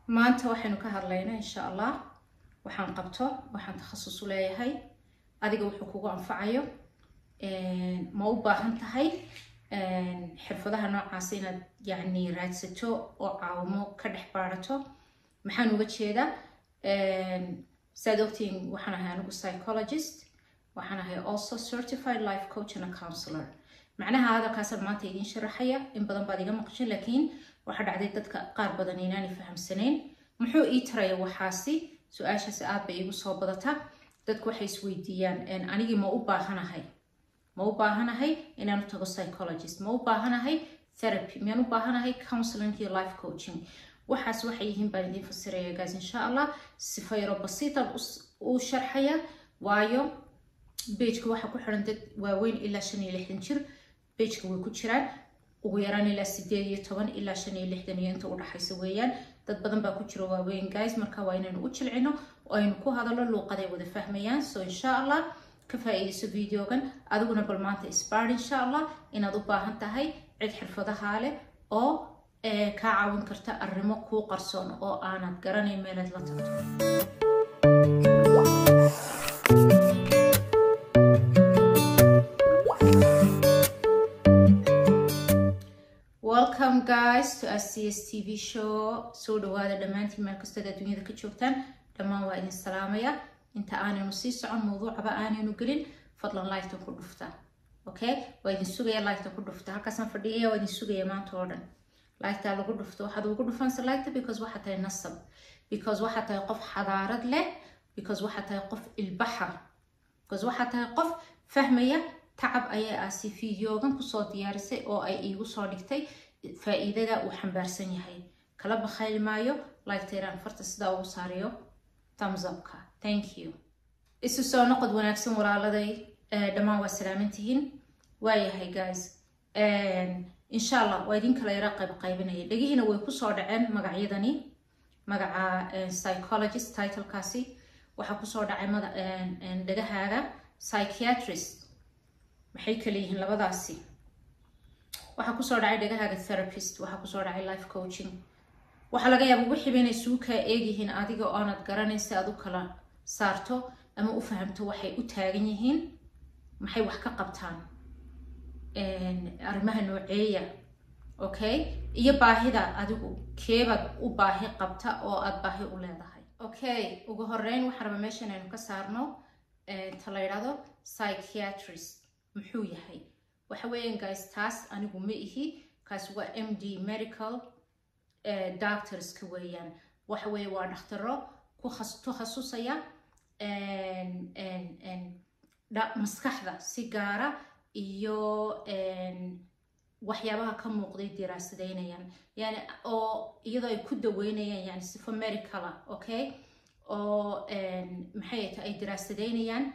maanta waxaynu ka hadlaynaa insha allah waxaan qabto waxaan takhasus u leeyahay adiga wuxuu kugu anfacayo ma u baahan tahay xirfadaha noocaas inaad yacni raadsato oo caawimo ka dhex baarato maxaan uga jeedaa saad ogtiin waxaan ahay anigu psychologist waxaan ahay also certified life coach and a counselor macnaha hadalkaasaan maanta idiin sharaxaya in badan baad iga maqashin laakiin waxaa dhacday dadka qaar badan inaanay fahamsanayn muxuu ii taraya waxaasi su-aashaasi aad bay iigu soo badata dadku waxay isweydiiyaan anigii ma u baahanahay ma u baahanahay inaan u tago psychologist ma u baahanahay therapy miyaan u baahanahay counseling iyo life coaching waxaas waxay yihiin baan idiin fasiraya gaas insha allah sifa yaro basiitan u sharxaya waayo bejka waxaa ku xiran dad waaweyn ilaa shan iyo lixdan jir bejka way ku jiraan ugu yaraan ilaa sideed iyo toban ilaa shan iyo lixdan iyo inta udhaxaysa weeyaan dad badan baa ku jira waaweyn guys marka waa inaynu u jilcino oo aynu ku hadallo luuqaday wada fahmayaan so insha allah ka faa-iidayso videogan adiguna bal maanta isbaar insha allah inaad u baahan tahay cid xirfadaha leh oo kaa caawin karta arrimo kuu qarsoon oo aanad garanayn meelaad la tagto welcome guys to scs tv show soo dhawaada dhammaantiin meel kastood adduunyada ka joogtaan dhammaan waa idin salaamaya inta aanaynu sii socon mawduucaba aanaynu gelin fadlan lighttan ku dhufta okay waa idin sugaya lighttan ku dhufta halkaasaan fadhiyaya waa idin sugaya maanta oo dhan lighttaa lagu dhufto waxaad ugu dhufansa lighta because waxaa tahay nasab because waxaa tahay qof xadaarad leh because waxaa tahay qof ilbaxa because waxaa tahay qof fahmaya tacab ayaa aasi fideogan kusoo diyaarisay oo ay iigu soo dhigtay faa-iidada uu xambaarsan yahay kala bakhayli maayo lightayra aan farta sidaa ugu saarayo thumbsupka thank you isu soo noqod wanaagsan walaaladay dhammaan waa salaamantihiin waayahay guys insha allah waa idin kala yara qayb qaybinaya dhegihiina way kusoo dhaceen magacyadani magaca psychologist titlekaasi waxaa kusoo dhacay dhegahaaga psychiatrist maxay kala yihiin labadaasi waxaa kusoo dhacay dhegahaaga therapist waxaa kusoo dhacay life coaching waxaa laga yaaba wixiiba inay suu kaa eegyihiin adiga oo aanad garanayn si aad u kala saarto ama u fahamto waxay u taagan yihiin maxay wax ka qabtaan arrimaha nooceeya okay iyo baahida adigu keebaad u baahi qabta oo aad baahi u leedahay okay ugu horeyn waxaan raba meeshan aynu ka saarno ta la yidhahdo psychiatrist muxuu yahay waxa weeyaan guys taas anigu ma ihi kaas waa m d medical doctorska weeyaan waxa weeye waa dhakhtaro ku takhasusaya maskaxda si gaara iyo waxyaabaha ka muuqday diraasadeynayaan yani oo iyadoo ay ku daweynayaan yani sifo medicala okay oo maxay ta ay diraasadeynayaan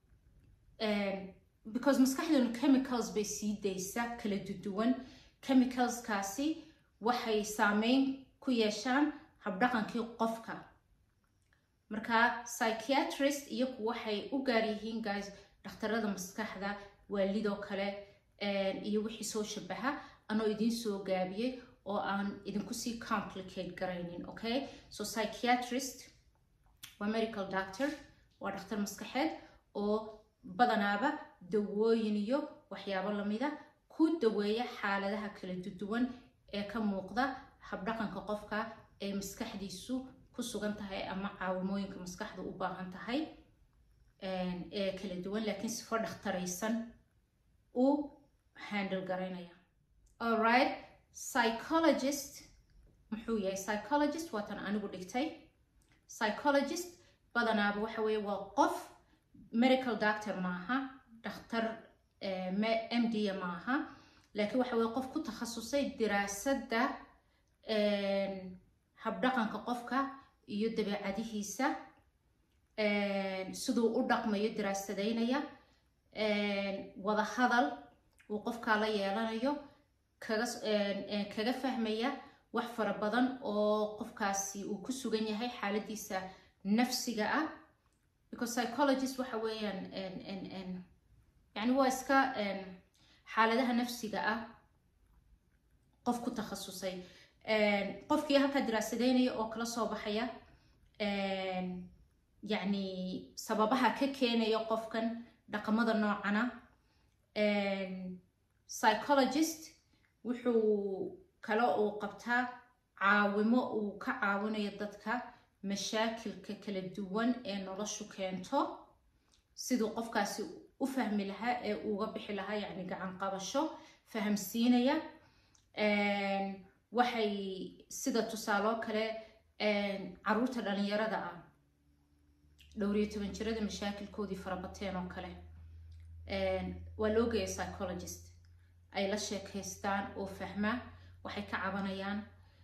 because maskaxdanu chemicals bay sii daysa kala duduwan chemicalskaasi waxay saameyn ku yeeshaan habdhaqankii qofka marka psychiatrist iyagu waxay u gaar yihiin guys dhakhtarada maskaxda waalidoo kale iyo wixii soo shabaha anoo idiin soo gaabiyey oo aan idinku sii complicate garaynin okay so psychiatrist waa medical doctor waa dhakhtar maskaxeed oo badanaaba dawooyin iyo waxyaabo lamida ku daweeya xaaladaha kala duwan ee ka muuqda habdhaqanka qofka ee maskaxdiisu ku sugan tahay ama caawimooyinka maskaxda u baahan tahay ee kala duwan laakiin sifo dhakhtaraysan u handle garaynaya alright psychologist muxuu yahay psychologist waatan anigu dhigtay psychologist badanaaba waxa weeye waa qof medical doctor maaha dhakhtar m d maaha laakiin waxa weye qof ku takhasusay diraasadda habdhaqanka qofka iyo dabeecadihiisa siduu u dhaqmayo diraasadeynaya wada hadal uu qofkaa la yeelanayo kaga fahmaya wax fara badan oo qofkaasi uu ku sugan yahay xaaladiisa nafsiga ah because psychologist waxa weeyaan yani waa iska xaaladaha nafsiga ah qof ku takhasusay qofkii halkaa diraasadeynaya oo kala soo baxaya yacni sababaha ka keenaya qofkan dhaqamada noocana psychologist wuxuu kale uu qabtaa caawimo uu ka caawinayo dadka mashaakilka kala duwan ee noloshu keento siduu qofkaasi u fahmi lahaa ee uga bixi lahaa yacni gacan qabasho fahamsiinaya waxay sida tusaaloo kale caruurta dhalinyarada ah dhowriyo toban jirada mashaakilkoodii farabateen oo kale waa loo geeya psychologist ay la sheekaystaan oo fahma waxay ka cabanayaan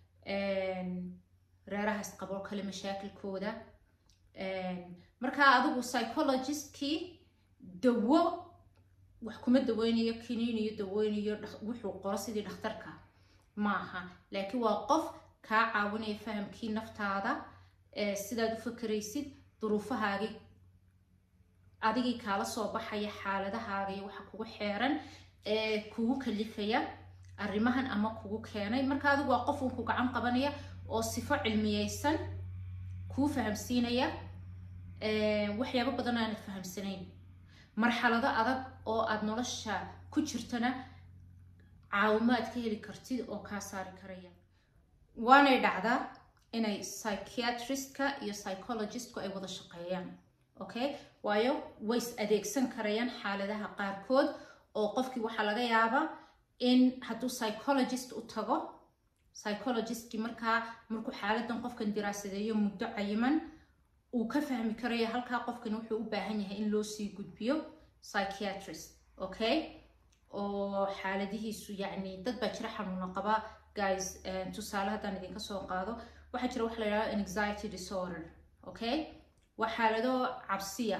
reeraha isqaboo kale mashaakilkooda markaa adigu psychologist-kii dawo wax kuma daweynayo kiniiniyo daweynayo wuxuu qoro sidii dhakhtarka maaha laakiin waa qof kaa caawinaya fahamkii naftaada sidaad u fakeraysid duruufahaagii adigii kaala soo baxaya xaaladahaagii waxa kugu xeeran ee kugu kalifaya arrimahan ama kugu keenay marka adigu waa qof uun ku gacan qabanaya oo sifo cilmiyeysan kuu fahamsiinaya waxyaabo badan aanad fahamsanayn marxalado adag oo aada nolosha ku jirtana caawimaad ka heli kartid oo kaa saari karaya waanay dhacdaa inay psychiatristka iyo psychologistku ay wada shaqeeyaan okay waayo way is adeegsan karayaan xaaladaha qaarkood oo qofkii waxaa laga yaabaa in hadduu psychologist u tago psychologistki markaa markuu xaaladan qofkan diraasadeeyo muddo cayiman uu ka fahmi karayo halkaa qofkan wuxuu u baahan yahay in loo sii gudbiyo psychiatrist okay oo xaaladihiisu yacni dad baa jira xanuuna qaba guys tusaale haddaan idinka soo qaado waxaa jira waxa la yidhahdo anxiety disorder okay waa xaalado cabsiya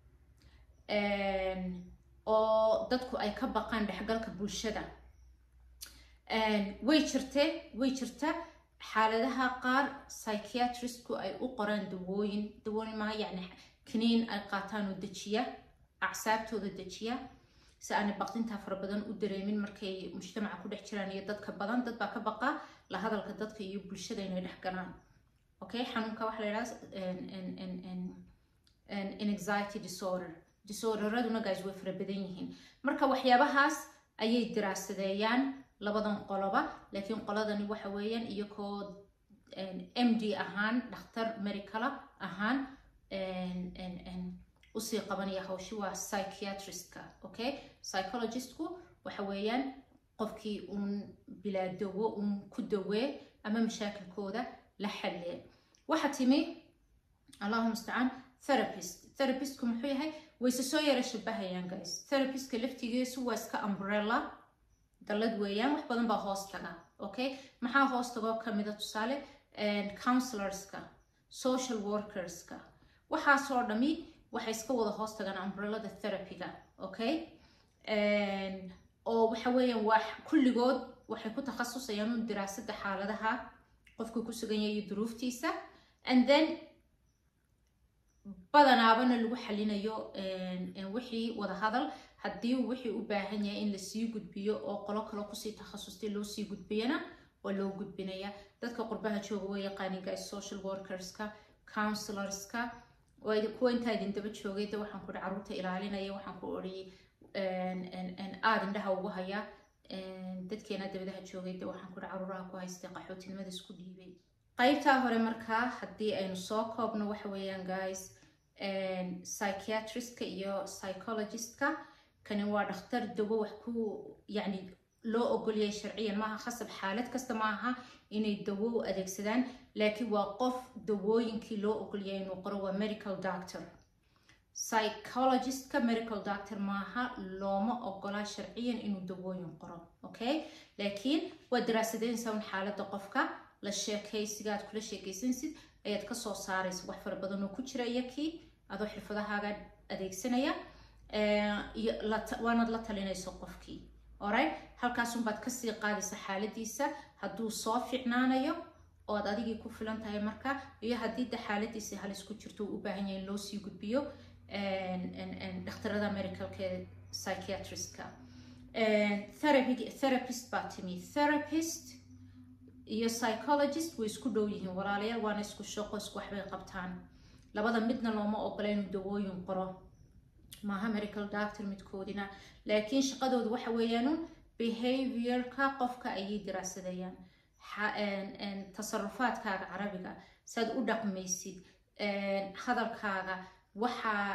oo dadku ay ka baqaan dhexgalka bulshada way jirte way jirta xaaladaha qaar psychiatristku ay u qoraan dawooyin dawooyin maaha yacni kaniin ay qaataan oo dejiya acsaabtooda dejiya si aanay baqdintaa fara badan u dareemin markay mujtamaca ku dhex jiraan iyo dadka badan dad baa ka baqa la hadalka dadka iyo bulshada inay dhex galaan okay xanuunka waxaa la yidhaha anxiety disorder disorderaduna guys way fara badan yihiin marka waxyaabahaas ayay diraasadeeyaan labadan qoloba laakiin qoladani waxa weeyaan iyagoo m d ahaan dhakhtar medicala ahaan usii qabanaya hawshi waa psychiatristka okay psychologistku waxa weeyaan qofkii uun bilaa dawo uun ku dawee ama mashaakilkooda la xallee waxa timi allahu mustacaan therapist therapistku muxuu yahay wayse soo yara shabahayaan guys therapistka laftigiisu waa iska umbrella dallad weeyaan wax badan baa hoos taga okay maxaa hoos tagoo kamida tusaale counselorska social workerska waxaasoo dhami waxay iska wada hoos tagaan umbrellada therapyga okay oo waxa weeyaan waa kulligood waxay ku takhasusayaan un diraasada xaaladaha qofku ku sugan yahay iyo duruuftiisa and then badanaabana lagu xalinayo wixii wada hadal haddii wixii u baahan yahay in lasii gudbiyo oo qolo kale kusii takhasustay loo sii gudbiyana waa loo gudbinaya dadka qurbaha jooga way yaqaanin guys social workerska counselorska kuwa intaa idin daba joogay de waxaan ku hi caruurta ilaalinaya waxaan ku odhi aada indhaha ugu haya dadkeena dabadaha joogay de waxaan ku hi caruuraha ku haystay qaxootinimada isku dhiibay qaybtaa hore markaa haddii aynu soo koobno waxa weeyaan guys psychiatristka iyo psychologistka kani waa dhakhtar dawo wax ku yacni loo ogolyahay sharciyan maaha khasab xaalad kasta maaha inay dawo u adeegsadaan laakiin waa qof dawooyinkii loo ogolyahay inuu qoro waa medical doctor psychologistka medical doctor maaha looma ogolaa sharciyan inuu dawooyin qoro okay laakiin waa daraasadeynaysaa un xaaladda qofka la sheekaysiga aad kula sheekaysansid ayaad kasoo saaraysa wax fara badan oo ku jira iyakii adoo xirfadahaaga adeegsanaya waanaad la talinayso qofkii orit halkaasunbaad kasii qaadaysa xaaladiisa hadduu soo ficnaanayo oo aad adigii ku filan tahay marka iyo haddii de xaaladiisa halis ku jirto uu u baahan yahay in loo sii gudbiyo dhakhtarada medicalka ee psychiatristka therapist baa timi therapist iyo psychologist way isku dhow yihiin walaalayaal waana isku shaqo isku waxbay qabtaan labada midna looma ogola inuu dawooyin qoro maaha medical doctor midkoodina laakiin shaqadoodu waxa weeyaanun behaviorka qofka ayay diraasadayaan tasarufaadkaaga carabiga saad u dhaqmaysid hadalkaaga waxaa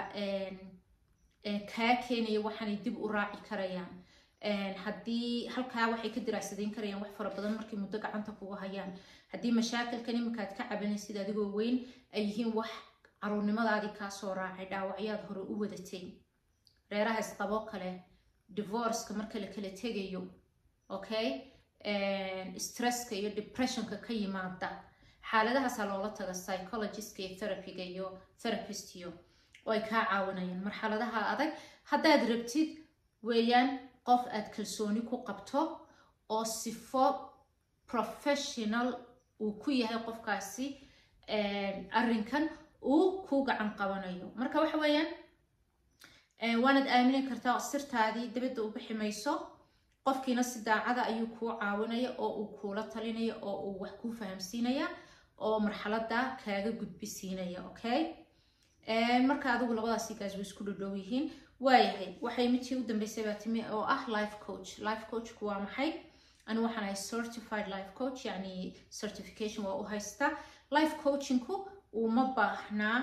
kaa keenaya waxaanay dib u raaci karayaan haddii halkaa waxay ka diraasadayn karayaan wax fara badan markay muddo gacanta kugu hayaan haddii mashaakilkan iminkaad ka cabanaysid adigoo weyn ay yihiin wax caruurnimadaadii kaasoo raacay dhaawacyaad hore u wadatay reeraha isqabo kale divorceka marka la kala tegayo okay stresska iyo depressionka ka yimaada xaaladahaasaa loola taga psychologistka iyo therapyga iyo therapistiyo oo ay kaa caawinayaan marxaladaha adag haddaad rabtid weeyaan qof aad kalsooni ku qabto oo sifo professional uu ku yahay qofkaasi arrinkan uu ku gacan qabanayo marka waxa weeyaan waanaad aamini kartaa sirtaadii dibadda u bixi mayso qofkiina si daacada ayuu kuu caawinaya oo uu kuula talinaya oo uu wax kuu fahamsiinaya oo marxaladda kaaga gudbisiinaya okay marka adigu labadaasi gaas way isku dhodhow yihiin waayahay waxay midtii u dambeysay baa timi oo ah life coach life coachku waa maxay anigu waxaan ahay certified life coach yacni certification waa u haysta life coachingku uma baahnaa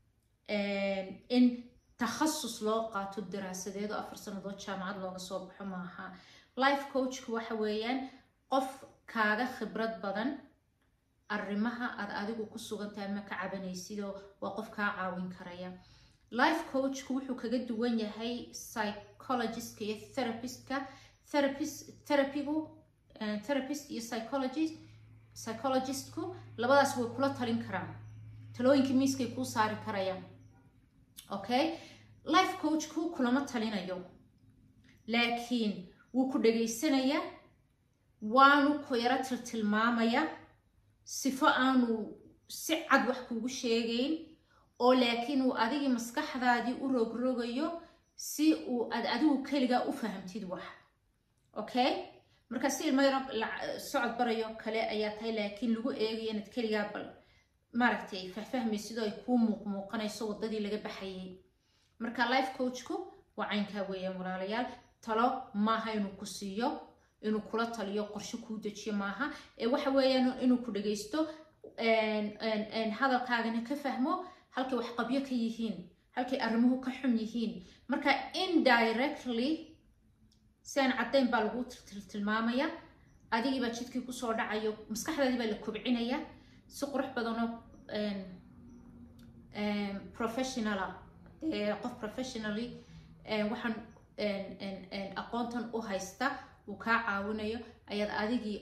in takhasus loo qaato daraasadeed oo afar sannadood jaamacad looga soo baxo maaha life coachku waxa weeyaan qof kaaga khibrad badan arrimaha aad adigu ku sugantahay ma ka cabanaysidoo waa qof kaa caawin karaya life coachku wuxuu kaga duwan yahay psychologistka iyo therapistka therapist therapigu therapist iyo psychologist psychologistku labadaas way kula talin karaan talooyinkii miiskay kuu saari karayaan okay life coachku kulama talinayo laakiin wuu ku dhagaysanayaa waanu ku yaro tiltilmaamaya sifo aanu si cad wax kuugu sheegayn oo laakiin uu adigii maskaxdaadii u rogrogayo si uu aad adigu keligaa u fahamtid wax okay marka si ilmo yaro socod barayo kale ayaa tahay laakiin lagu eegayo inaad keligaa bal maaragtay fahfahmaysidoo ay kuu muuqmuuqanayso waddadii laga baxayay marka life coachku waa caynkaa weeyaan walaalayaal talo maaha inuu ku siiyo inuu kula taliyo qorshe kuu dejiyo maaha ee waxa weeyaan inuu ku dhagaysto hadalkaagana ka fahmo halkay waxqabyo ka yihiin halkay arrimuhu ka xun yihiin marka indirectly si aan caddayn baa lagu tilmaamaya adigii baa jidkii kusoo dhacayo maskaxdaadii baa la kobcinaya si qurux badanoo professionala qof professionally waxaan aqoontan u haysta uu kaa caawinayo ayaad adigii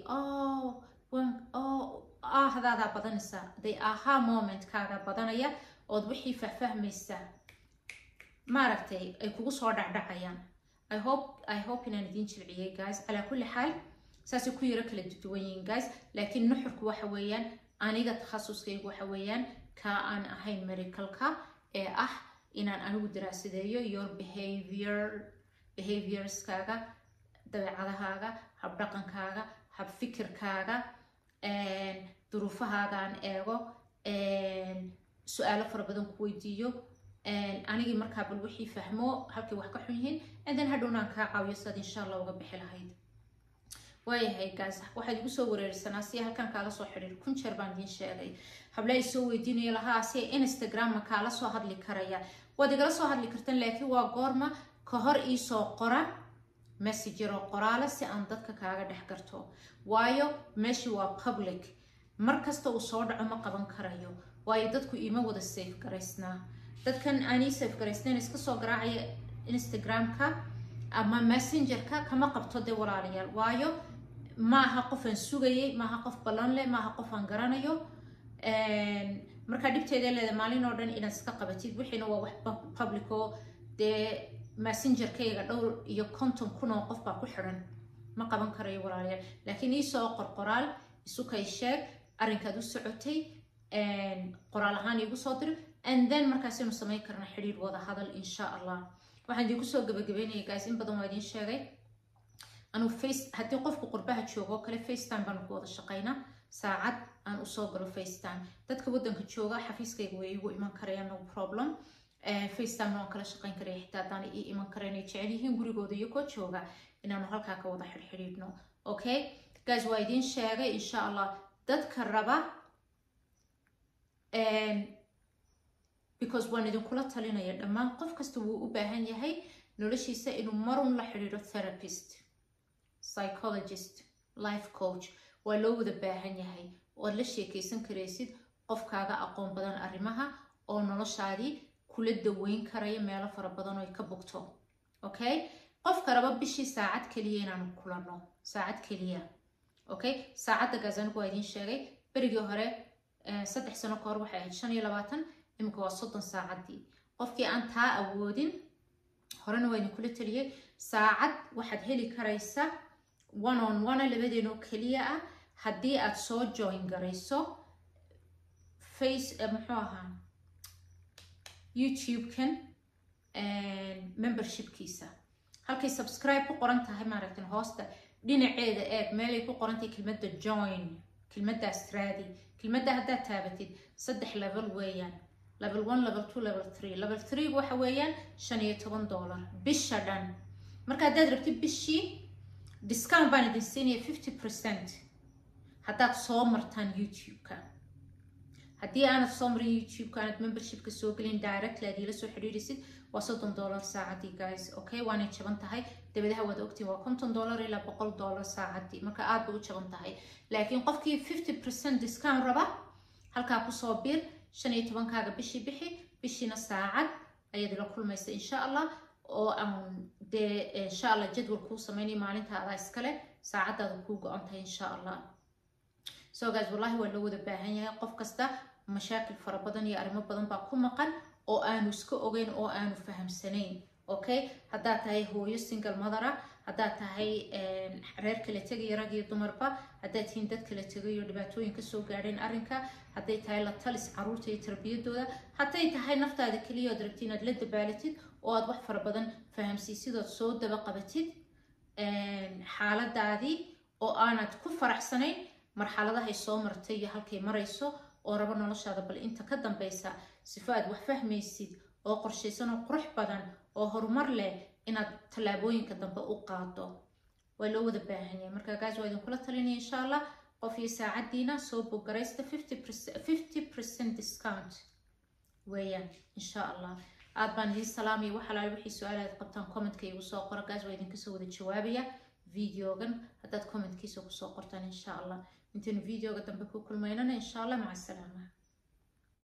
ahdaadaa badanaysaa day ahaa momentkaaga badanaya ood wixii fahfahmaysa maaragtay ay kugu soo dhacdhacayaan i hope i hope inaan idiin jilciyey guys calaa kulli xaal saasay ku yaro kala duwan yihiin guys laakiin nuxurku waxa weeyaan aniga takhasuskaygu waxa weeyaan kaa aan ahayn medicalka ee ah inaan anigu daraasadeeyo your behavior behaviorskaaga dabeecadahaaga habdhaqankaaga habfikirkaaga duruufahaagaan eego su-aalo fara badan ku weydiiyo anigii markaa bal wixii fahmo halkay wax ka xun yihiin andan hadhownaan kaa caawiyo sidaad insha allah uga bixi lahayd waayahay gaas waxaad igu soo wareerisanaa si halkan kaala soo xidhiir kun jeer baan idiin sheegay habla ay soo weydiinayo lahaa si instagramma kaala soo hadli karaya waad igala soo hadli kartaan laakiin waa goorma ka hor iisoo qora messagero qoraale si aan dadka kaaga dhex garto waayo meeshii waa public mar kasta uu soo dhaco ma qaban karayo waayo dadku iima wada safe garaysnaa dadkan aanay safe garaysnayn iska soo garaacaya instagramka ama messengerka kama qabto dee walaalayaal waayo maaha qof aan sugayay maaha qof ballan leh maaha qof aan garanayo markaa dhibteeda leeda maalin oo dhan inaad iska qabatid wixiina waa wax public oo dee messengerkayga dhowr iyo konton kun oo qof baa ku xidhan ma qaban karayo walaalayaal laakiin iisoo qorqoraal isukay sheeg arrinkaad u socotay qoraal ahaan iigu soo diro and then markaasaynu samayn karna xidhiir wada hadal insha allah waxaan idinku soo gabagabeynaya guys in badan waa idiin sheegay anuu face haddii qofku qurbaha joogo oo kale facetime baanu ku wada shaqaynaa saacad aan usoo galo facetime dadka waddanka jooga xafiiskayga way igu iman karayaan no problem facetime waan kala shaqayn karaya xitaa haddaan ii iman karayn ay jecel yihiin gurigooda iyagoo jooga inaanu halkaa ka wada xidhxidhiidhno okay guys waa idiin sheegay insha allah dadka raba because waan idinkula talinaya dhammaan qof kasta wuu u baahan yahay noloshiisa inuu marun la xidhiidho therapist psychologist life coach waa loo wada baahan yahay oad la sheekaysan karaysid qofkaaga aqoon badan arrimaha oo noloshaadii kula daweyn karaya meelo fara badan oo ka bogto okay qofka raba bishii saacad keliya inaanu kulanno saacad keliya okay saacadda gaas anigu waa idiin sheegay berigii hore saddex sano ka hor waxay ahayd shan iyo labaatan iminka waa soddon saacaddii qofkii aan taa awoodin horena waa idinkula taliyay saacad waxaad heli karaysa one on one labadeen oo keliya ah haddii aad soo join garayso face muxuu ahaa youtube-kan membershipkiisa halkay subscribe ku qoran tahay maaragtan hoosta dhinaceeda eeg meelay ku qoran tahay kelmadda join kelmaddaas raadi kelmadda haddaad taabatid saddex level weeyaan level one level two level three level three waxa weeyaan shan iyo toban dollar bisha dhan marka haddaad rabtid bishii discount baan idin siinaya fifty percent haddaad soo martaan youtube-ka haddii aanad soo marin youtube-ka aanad membershipka soo gelin directly aad iila soo xidhiidhisid waa soddon dollar saacadii guys okay waanay jaban tahay dabadaha waad ogtiin waa konton dollar ilaa boqol dollar saacadii marka aad bay u jaban tahay laakiin qofkii fifty percent discount raba halkaa kusoo bir shan iyo tobankaaga bishii bixi bishiina saacad ayaad ila kulmaysa insha allah oo aan dee insha allah jadwal kuu sameynaya maalintaada iskale saacadaada kuu go-an tahay insha allah so guys wallahi waa loo wada baahan yahay qof kasta mashaakil fara badan iyo arrimo badan baa ku maqan oo aanu iska ogeyn oo aanu fahamsanayn okay haddaad tahay hooyo single madara haddaad tahay reer kala tegaya rag iyo dumarba haddaad tihiin dad kala tegayo dhibaatooyin kasoo gaadheen arrinka hadday tahay la talis caruurta iyo tarbiyadooda hadday tahay naftaada keliya ood rabti inaad la dabaalatid oo aad wax fara badan fahamsiisidood soo daba qabatid xaaladaadii oo aanad ku faraxsanayn marxaladahay soo martay iyo halkay marayso oo rabo noloshaada bal inta ka dambeysa sifo aad wax fahmaysid oo qorshaysan oo qurux badan oo horumar leh inaad tallaabooyinka dambe u qaado waa loo wada baahan yahay marka gaas waa idinkula talinaya insha allah qof iyo saacadiina soo bogaraysta fifty percent discount weeyaan insha allah aad baan idiin salaamaya wax alaale wixii su-aal aad qabtaan commentka igu soo qora gaas waa idinkasoo wada jawaabaya videogan haddaad commentkiisa kusoo qortaan insha allah intaynu videoga dambe ku kulmaynana insha allah maca asalaama